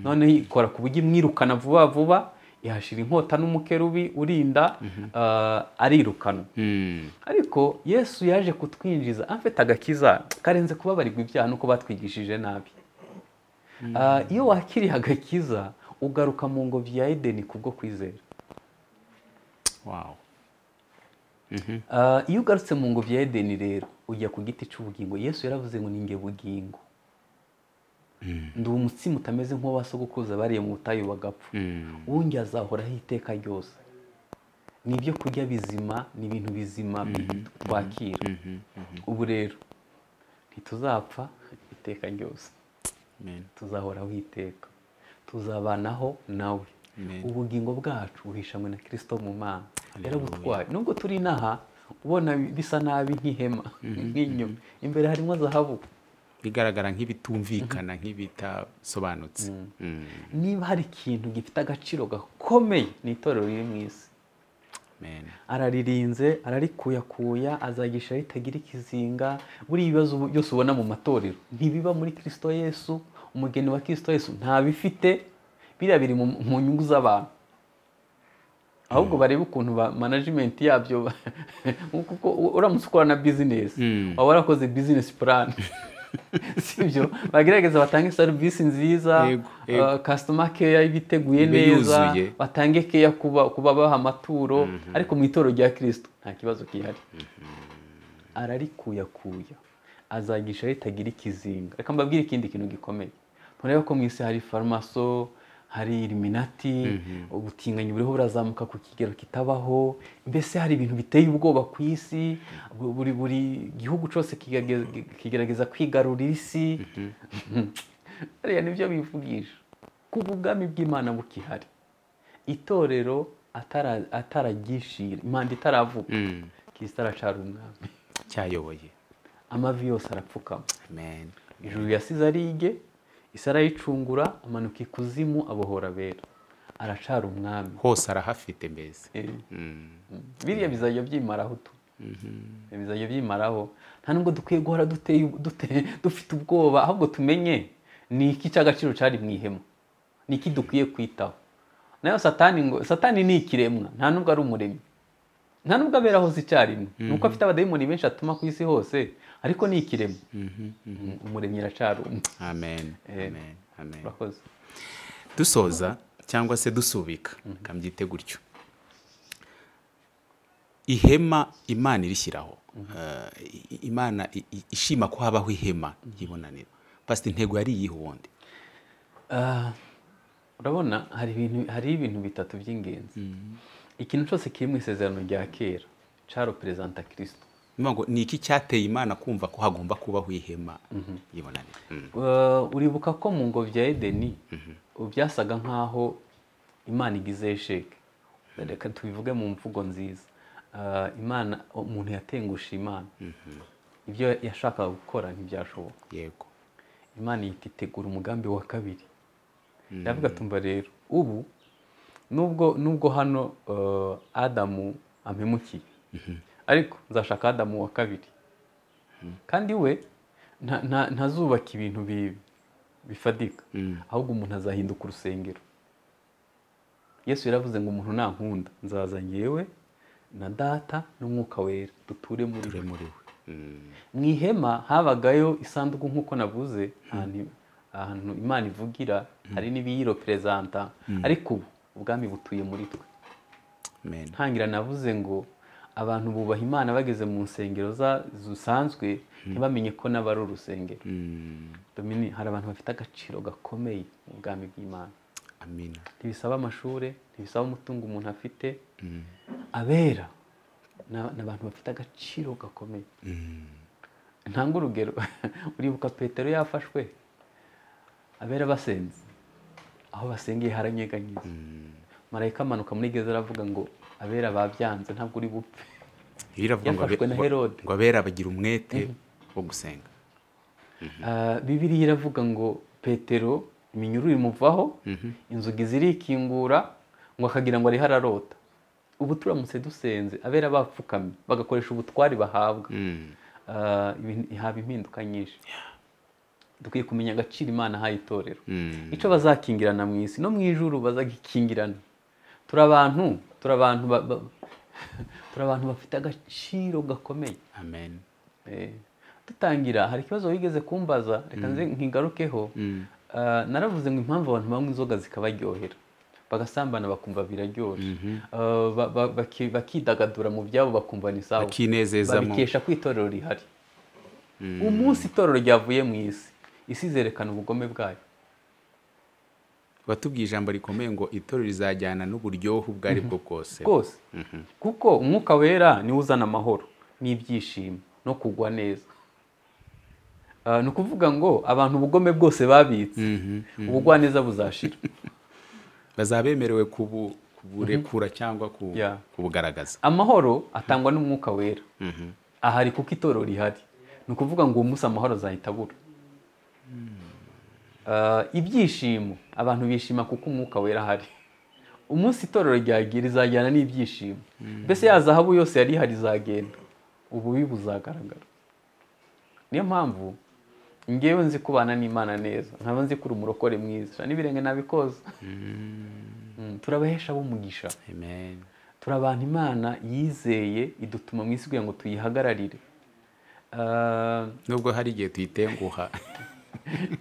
noneho ikora ku buryo imwirukana vuba vuba ihashira inkota n'umukerubi urinda ah, arirukanwa Mm. ariko yesu yaje kutwinjiza afite agakiza karenze kubabarirwa ibyaha nuko batwigishije nabi Ah, iyo wakiriye agakiza ugaruka mu ngobyi ya edeni kubwo kwizera Wow. Ah, iyo ugarutse mu ngobyi ya edeni rero ujya ku giti cy'ubugingo yesu yaravuze ngo ninge bugingo ndi umutsima utameze nk'uwa sogokuruza bariye mu butayu bagapfa Mm. uwungi azahoraho iteka ryose ni ibyo kurya bizima ni ibintu bizima twakira ubu rero ntituzapfa iteka ryose Amen. tuzahoraho iteka tuzabanaho nawe Amen. ubugingo bwacu buhishamwe na kirisito mu mana yarabutwaye nubwo turi inaha ubona bisa nabi nk'ihema nk'inyuma imbere harimo zahabu bigaragara nk'ibitumvikana nk'ibitasobanutse Mm. niba hari ikintu gifite agaciro gakomeye ni itorero riri mu isi Amen. araririnze ararikuyakuya azagisha ritagira ikizinga buriya ibibazo ubu- byose ubona mu matorero ntibiba muri kirisito yesu umugeni wa kirisito yesu ntabifite biriya biri mu- mu nyungu z'abantu ahubwo barebe ukuntu ba management yabyo ba- kuko uramutse ukora na bizinesi waba warakoze bizinesi plan sibyo bagerageza batange serivisi nziza Yego, yego. kasitoma keya ibiteguye Ibe neza yuzuye. batange keya kuba kuba baha amaturo ariko mu itoro rya kirisito nta kibazo gihari ararikuyakuya azagisha ritagira ikizinga reka mbabwire ikindi kintu gikomeye murebe ko mu isi hari farumaso hari iliminati ubutinganyi buriho burazamuka ku kigero kitabaho mbese hari ibintu biteye ubwoba ku isi bu- buri buri gihugu cyose kigage- kigerageza kwigarurira isi hariya nibyo bivugisha kuba ubwami bw'imana bukihari itorero atara- ataragishira impanda itaravuga Mm. kirisita aracara umwami cyayoboye amavi yose arapfukama Amen. ijuru yasize arige isi arayicungura amanuka ikuzimu abohora abera aracara umwami hose arahafite mbese Eh, Mm. biriya bizajya byimaraho tu bizajya byimaraho nta nubwo dukwiye guhora duteye ubu- dute- dufite ubwoba ahubwo tumenye ni iki cy'agaciro cyari mu ihema ni iki dukwiye kwitaho nayo satani ngo satani ni ikiremwa nta nubwo ari umuremyi nta nubwo abera hose icyarimwe ni uko afite abadayimoni benshi atuma ku isi hose ariko ni ikiremwa Mm, umuremyi aracari umwe amen amen amen urakoze dusoza cyangwa se dusubika kabyite gutyo ihema imana irishyiraho Eh, i- i- imana i- i- ishima ko habaho ihema y'ibonaniro pasita intego yari iyihe ubundi Ah, urabona hari ibintu hari ibintu bitatu by'ingenzi ikintu cyose kiri mu isezerano rya kera caro perezanta kirisito Nivuga ngo ni iki cyateye imana kumva ko hagomba kubaho ihema y'ibonaniro Mm. Uh, uribuka ko mu ngobyi ya edeni byasaga nk'aho imana igize sheke reka tubivuge mu mvugo nziza Uh, imana umuntu yatengusha imana ibyo yashakaga gukora ntibyashoboka yego imana ihita itegura umugambi wa kabiri ndavuga tumva rero ubu nubwo nubwo hano eh, adamu ampemukiye ariko nzashaka adamu wa kabiri kandi we nta- nta- ntazubaka ibintu bi- bifadika ahubwo umuntu azahinduka urusengero yesu yaravuze ngo umuntu nankunda nzaza ngewe na data n'umwuka wera duture muri we ture muri we Mm. mu ihema habagayo isanduku nk'uko navuze ahantu ahantu imana ivugira hari n'ibiyiro perezanta ariko ubu ubwami butuye muri twe amen ntangira navuze ngo abantu bubaha imana bageze mu nsengero za- zisanzwe ntibamenye ko n'abari urusengero Domini- hari abantu bafite agaciro gakomeye mu bwami bw'imana amina ntibisaba amashuri ntibisaba umutungo umuntu afite abera ni aba- ni abantu bafite agaciro gakomeye ntanga urugero uribuka petero yafashwe abera basenze aho basengeye haranyeganyeza marayika amanuka muri geza aravuga ngo abera babyanze ntabwo uri bupfe Iyo iravuga ngo Yafashwe abe- na ngo- Herode. ngo abera bagira umwete wo gusenga Ah, bibiliya iravuga ngo petero iminyururu imuvaho inzugi zirikingura ngo akagira ngo ariho ararota ubu turamutse dusenze abera bapfukamye bagakoresha ubutwari bahabwa Ah, ibintu- haba impinduka nyinshi dukwiye kumenya agaciro imana ahaye itorero Mm. icyo bazakingirana mu isi no mu ijuru bazagikingirana turi abantu turi abantu ba- ba- turi abantu bafite agaciro gakomeye amen Eh, dutangira hari ikibazo wigeze kumbaza reka nze nkigarukeho Ah, naravuze ngo impamvu abantu banywa inzoga zikabaryohera bagasambana bakumva biraryoshye Ah, ba- ba- baki- bakidagadura mu byabo bakumva ni sawa Bakinezezamo. babikesha ko itorero rihari umunsi itorero ryavuye mu isi isi izerekana ubugome bwayo batubwiye ijambo rikomeye ngo itorero rizajyana n'uburyohe ubwo ari bwo bwose rwose kuko umwuka wera niwo uzana amahoro n'ibyishimo no kugwa neza Ah, ni ukuvuga ngo abantu ubugome bwose babitse ubugwaneza buzashira bazaba bemerewe kubu- kuburekura cyangwa ku- Yeah. kubugaragaza amahoro atangwa n'umwuka wera ahari kuko itorero rihari ni ukuvuga ngo uwo munsi amahoro azahita abura Ah, ibyishimo abantu bishima kuko umwuka wera ahari umunsi itorero ryagiye rizajyana n'ibyishimo mbese ya zahabu yose yari ihari izagenda ububi buzagaragara niyo mpamvu ngewe nzi kubana n'imana neza nkaba nzi ko uri umurokore mwiza n'ibirenge nabikoza Mm, turabahesha b'umugisha amen turi abantu imana yizeye idutuma mu isi kugira ngo tuyihagararire Ah, nubwo hari igihe tuyitenguha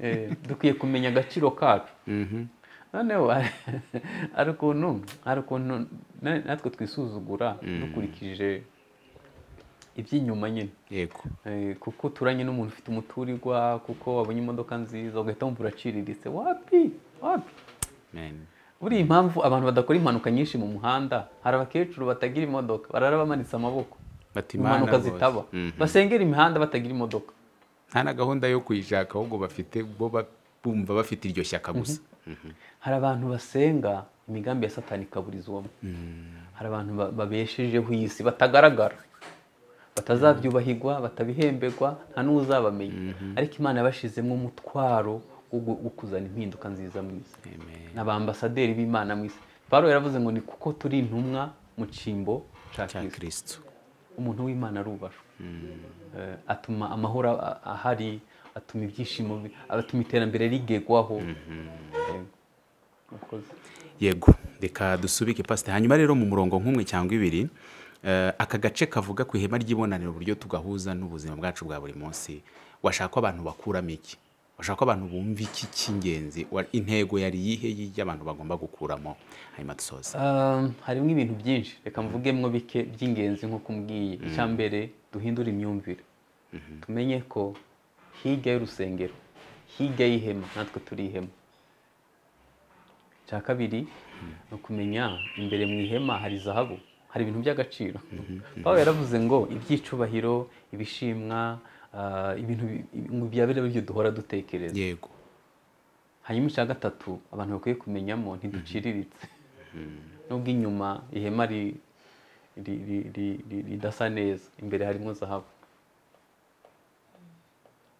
eh, dukwiye kumenya agaciro kacu noneho hari ukuntu hari ukuntu na- natwe twisuzugura dukurikije iby'inyuma nyine yego Eh, kuko uturanye n'umuntu ufite umuturirwa kuko wabonye imodoka nziza ugahita wumva uraciriritse wapi wapi amen buriya impamvu abantu badakora impanuka nyinshi mu muhanda hari abakecuru batagira imodoka barara bamanitse amaboko Bati "Imana impanuka rwose." zitaba Mhm. basengera imihanda batagira imodoka nta na gahunda yo kuyishaka ahubwo bafite bo ba- bumva bafite iryo shyaka gusa hari abantu basenga imigambi ya satani ikaburizwamo hari abantu ba- babeshejeho iyi si batagaragara batazabyubahirwa batabihemberwa nta n'uzabamenya ariko imana yabashizemo umutwaro wo gu- wo kuzana impinduka nziza mu isi Amen. ni abaambasaderi b'imana mu isi pawulo yaravuze ngo ni kuko turi intumwa mu cyimbo cya cya kristo kristo umuntu w'imana arubashwe Eh, atuma amahoro a- ahari atuma ibyishimo bi- atuma iterambere rigegwaho Yego. Murakoze. yego reka dusubike pasite hanyuma rero mu murongo nk'umwe cyangwa ibiri eh, aka gace kavuga ku ihema ry'ibonaniro uburyo tugahuza n'ubuzima bwacu bwa buri munsi washaka ko abantu bakuramo iki washaka ko abantu bumva iki cy'ingenzi Wa- intego yari iyihe y'ibyo abantu bagomba gukuramo hanyuma dusoza Um, harimo ibintu byinshi reka mvugemo bike by'ingenzi nk'uko mbwiye icya mbere duhindure imyumvire tumenye ko hirya y'urusengero hirya y'ihema natwe turi ihema icya kabiri ni ukumenya imbere mu ihema hari zahabu hari ibintu by'agaciro Pawulo yaravuze ngo ibyicubahiro ibishimwa ah, ibintu bi- ngo bya biriya byo duhora dutekereza yego hanyuma icya gatatu abantu bakwiye kumenyamo ntiduciriritse nubwo inyuma ihema ri- ri- ri- ri- ri- ridasa neza imbere harimo zahabu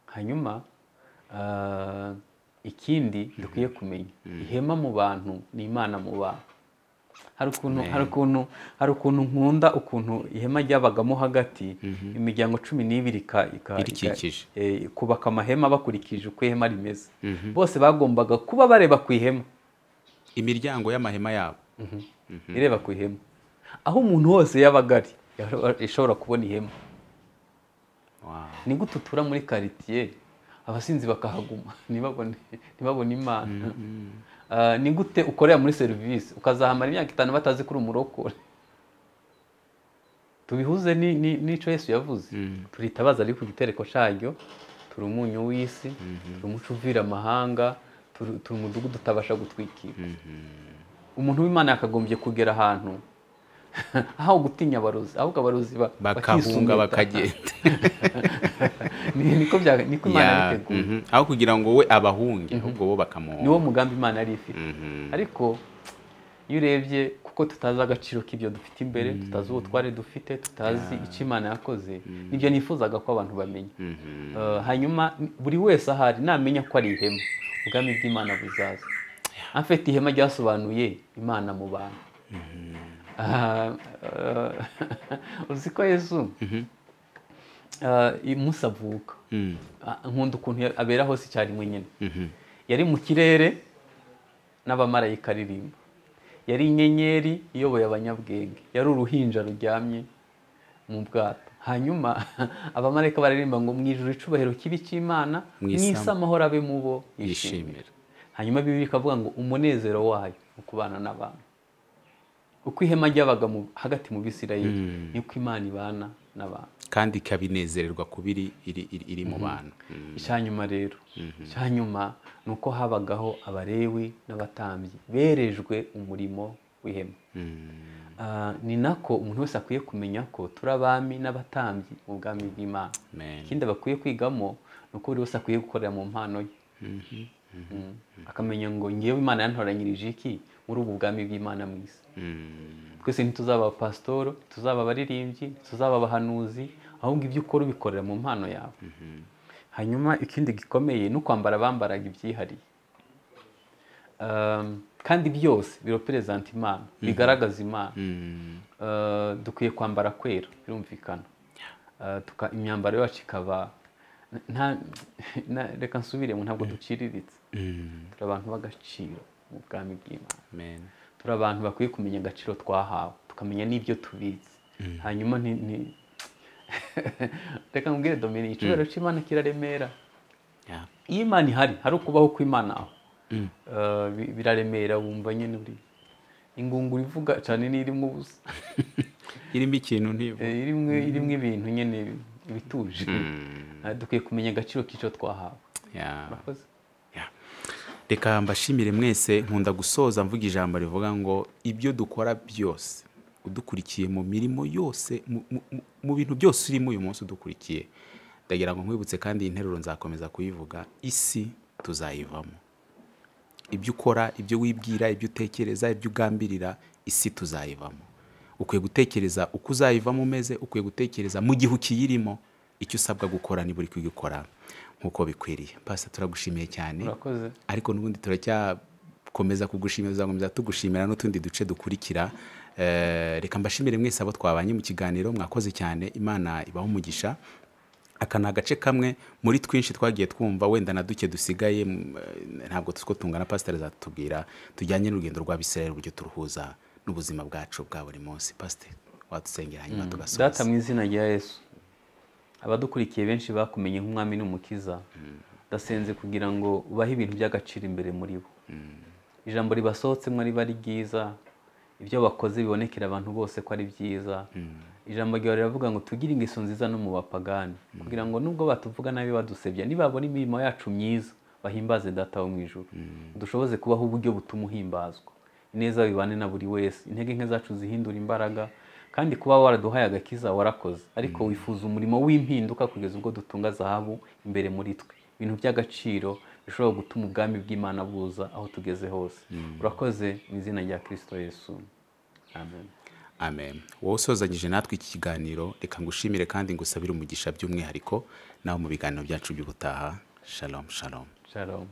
hanyuma ah, ikindi dukwiye kumenya ihema mu bantu ni imana mu bantu hari ukuntu hari ukuntu hari ukuntu nkunda ukuntu ihema ryabagamo hagati imiryango cumi n'ibiri ika- ika- Irikikije. eh, kubaka amahema bakurikije uko ihema rimeze bose bagombaga kuba bareba ku ihema imiryango y'amahema yabo ireba ku ihema aho umuntu wose yabaga ari yaba- yashobora kubona ihema Wow. ni gute utura muri karitiye abasinzi bakahaguma ntibabone ntibabone imana Ah, ni gute ukorera muri serivisi ukazahamara imyaka itanu batazi ko uri umurokore tubihuze ni- ni- n'icyo yesu yavuze turitabaza ariko igitereko cyaryo turi umunyu w'isi turi umuco uvira amahanga turi turi umudugudu utabasha gutwikira umuntu w'imana yakagombye kugera ahantu aho gutinya abarozi ahubwo abarozi ba- bakisumbuta. bakahunga bakagenda Ni- niko bya- niko imana Ya, yabiteguye mhm. aho kugira ngo we abahunge ahubwo bo niwo bakamuhunga mugambi imana yari ifite Mhm. ariko iyo urebye kuko tutazi agaciro k'ibyo dufite imbere tutazi uwo twari dufite tutazi icyo imana yakoze nibyo nifuzaga ko abantu bamenya Mhm. Eh, hanyuma buri wese ahari namenya ko ari ihema ubwami bw'imana buzaza amfite ihema ryasobanuye imana mu bantu Ah, eh, uzi ko yesu eh, umunsi avuka Mm. Ah, nkunda ukuntu ya- abera hose icyarimwe nyine Mhm. yari mu kirere n'abamarayika aririmba yari inyenyeri iyoboye abanyabwenge yari uruhinja ruryamye mu bwato hanyuma abamarayika bararirimba ngo mu ijuru icubahiro kibi cy'imana Mu mu isi isi amahoro abe mu bo yishimira yishimira hanyuma bibiri ikavuga ngo umunezero wayo ni ukubana n'abantu uko ihema ryabaga mu- hagati mu bisirayeli niko imana ibana n'abantu kandi ikabinezererwa kuba iri iri- iri- iri mu bantu Mm. icyanyuma rero icyanyuma ni uko habagaho abarewi n'abatambyi berejwe umurimo w'ihema Ah, ni nako umuntu wese akwiye kumenya ko turi abami n'abatambyi mu bwami bw'imana Amen. ikindi bakwiye kwigamo ni uko buri wese akwiye gukorera mu mpano ye Mm. akamenya ngo ngewe imana yantoranyirije iki muri ubu bwami bw'imana mu isi Mm. twese ntituzaba abapasitoro ntituzaba abaririmbyi ntituzaba abahanuzi ahubwo ibyo ukora ubikorera mu mpano yawe hanyuma ikindi gikomeye ni ukwambara bambaraga ibyihariye Um, kandi byose biroperezanta imana bigaragaza imana Mm. Uh, dukwiye kwambara kwera birumvikana Uh, tuka- imyambaro yacu ikaba nta- na- reka nsubire ngo ntabwo duciriritse Mm. turi abantu b'agaciro mu bwami bw'imana Amen. turi abantu bakwiye kumenya agaciro twahawe tukamenya n'ibyo tubizi hanyuma nti- nti- reka nkubwire domini icyubahiro cy'imana kiraremera Yeah. iyo imana ihari hari ukubaho kw'imana aho Eh, bi- biraremera wumva nyine uri ingunguru ivuga cyane n'irimo ubusa irimo ikintu ntibu Eh, irimo irimo ibintu nyine bituje Eh, dukwiye kumenya agaciro k'icyo twahawe Yeah. Murakoze. Yeah. reka mbashimire mwese nkunda gusoza mvuga ijambo rivuga ngo ibyo dukora byose udukurikiye mu mirimo yose mu- mu- mu- mu bintu byose urimo uyu munsi udukurikiye ndagira ngo nkwibutse kandi iyi nteruro nzakomeza kuyivuga isi tuzayivamo ibyo ukora ibyo wibwira ibyo utekereza ibyo ugambirira isi tuzayivamo ukwiye gutekereza uko uzayivamo umeze ukwiye gutekereza mu gihe ukiyirimo icyo usabwa gukora niba uri kugikora nk'uko bikwiriye pasi turagushimiye cyane murakoze ariko n'ubundi turacyakomeza kugushimira tuzakomeza tugushimira n'utundi duce dukurikira Eh, reka mbashimire mwese abo twabanye mu kiganiro mwakoze cyane imana ibaho umugisha aka ni agace kamwe muri twinshi twagiye twumva wenda na duke dusigaye mm, eh, ntabwo tuzi ko tungana pasiteri zatubwira tujyanye n'urugendo rwa bisirayeli uburyo turuhuza n'ubuzima bwacu bwa buri munsi pasiteri wadusengera hanyuma data tugasoza mu izina rya yesu abadukurikiye benshi bakumenye nk'umwami n'umukiza ndasenze kugira ngo ubahe ibintu by'agaciro imbere muri bo ijambo ribasohotsemo riba ari ryiza ibyo bakoze bibonekera abantu bose ko ari byiza ijambo ryawe riravuga ngo tugire ingeso nziza no mu bapagani kugira ngo nubwo batuvuga nabi badusebya nibabona imirimo yacu myiza bahimbaze data wo mu ijuru dushoboze kubaho uburyo butuma uhimbazwa ineza bibane na buri wese intege nke zacu zihindura imbaraga kandi kuba waraduhaye agakiza warakoze ariko wifuza umurimo w'impinduka kugeza ubwo dutunga zahabu imbere muri twe ibintu by'agaciro bishobora gutuma ubwami bw'imana buza aho tugeze hose urakoze mu izina rya kirisito yesu amen amen wowe usozanyije natwe iki kiganiro reka ngushimire kandi ngusabire umugisha by'umwihariko nawe mu biganiro byacu by'ubutaha shalom shalom shalom